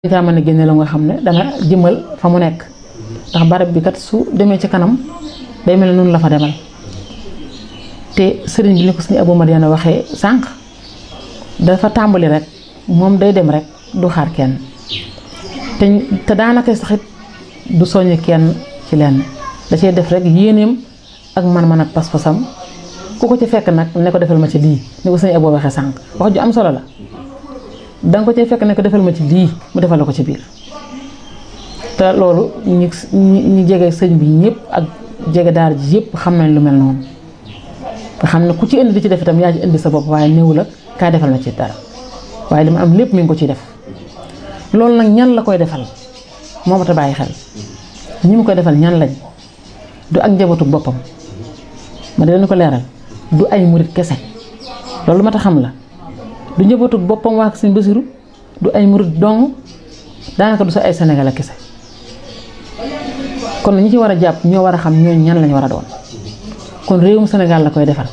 kaa mën a génne la nga xam ne dana jëmal fa mu nekk ndax barab bi kat su demee ci kanam day mel ne noonu la fa demal te sëriñ bi ni ko suñu Abou Madiana waxee sànq dafa tàmbali rek moom day dem rek du xaar kenn te te daanaka saxit du soññ kenn ci lenn da cee def rek yéeneem ak man-man ak pas-pasam ku ko ci fekk nag ne ko defal ma ci lii ni ko suñu Abou waxee sànq wax ju am solo la danga ko cay fekk ne ko defal ma ci lii mu defal la ko ci biir te loolu ñi ñi jege sëñ bi ñëpp ak jege daar ji yëpp xam nañ lu mel noonu nga xam ne ku ci indi di ci def itam yaa ci indi sa bopp waaye néew la kaay defal ma ci dara waaye li ma am lépp mi ngi ko ciy def loolu nag ñan la koy defal moo ma ta bàyyi xel ñi mu koy defal ñan lañ du ak njabootu boppam ma di leen ko leeral du ay murit kese loolu ma ta xam la du njabootu boppam waa sëñ Basiru du ay murit dong daanaka du sa ay Sénégal kese kon ñi ci war a jàpp ñoo war a xam ñooñu ñan lañ war a doon kon réewum Sénégal la koy defal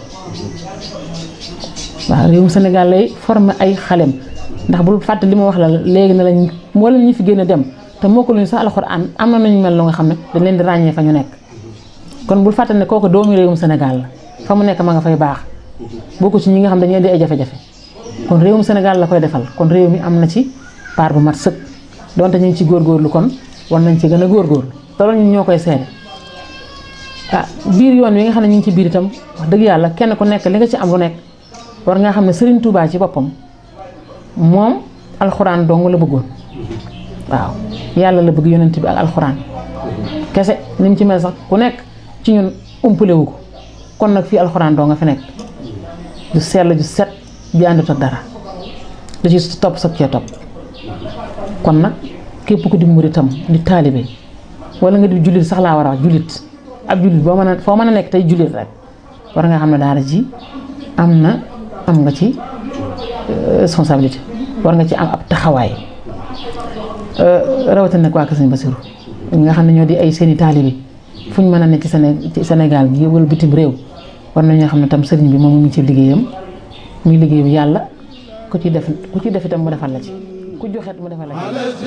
waaw réewum Sénégal lay former ay xalem ndax bul fàtte li ma wax la léegi ne lañ mboolem ñi fi génn dem te moo ko luñu sax alxuraan am na nañu mel lu nga xam ne dañ leen di ràññee fa ñu nekk kon bul fàtte ne kooku doomi réewum Sénégal la fa mu nekk ma nga fay baax bokku ci ñi nga xam dañuy indi ay jafe-jafe kon réewum Sénégal la koy defal kon réew mi am na ci part bu mat sëkk donte ñu ngi ci góorgóorlu kon war nañ ci gën a góorgóorlu te loolu ñun ñoo koy seede ah biir yoon wi nga xam ne ñu ngi ci biir itam wax dëgg yàlla kenn ku nekk li nga ci am lu nekk war nga xam ne Serigne Touba ci boppam moom alxuraan dong la bëggoon waaw yàlla la bëgg yonent bi ak alxuraan kese ni mu ci mel sax ku nekk ci ñun umpale wu ko kon nag fii alxuraan doo nga fi nekk ju sell ju set bi àndut ak dara da ci topp sag cee topp kon nag képp ku di muritam di taalibe wala nga di jullit sax laa war a wax jullit ab jullit boo mën a foo mën a nekk tey jullit rek war nga xam ne daara ji am na am nga ci responsabilité war nga ci am ab taxawaay rawatina nag waa Kër Sëñ Basiru nga xam ne ñoo di ay seeni taalibe fu ñu mën a nekk ci Sénégal gi wala bitim réew war nañoo xam ne tam sëriñ bi moom mu ngi ci liggéeyam muy liggéey bi yàlla ku ci def ku ci def itam mu defal la ci ku joxet mu defal la ci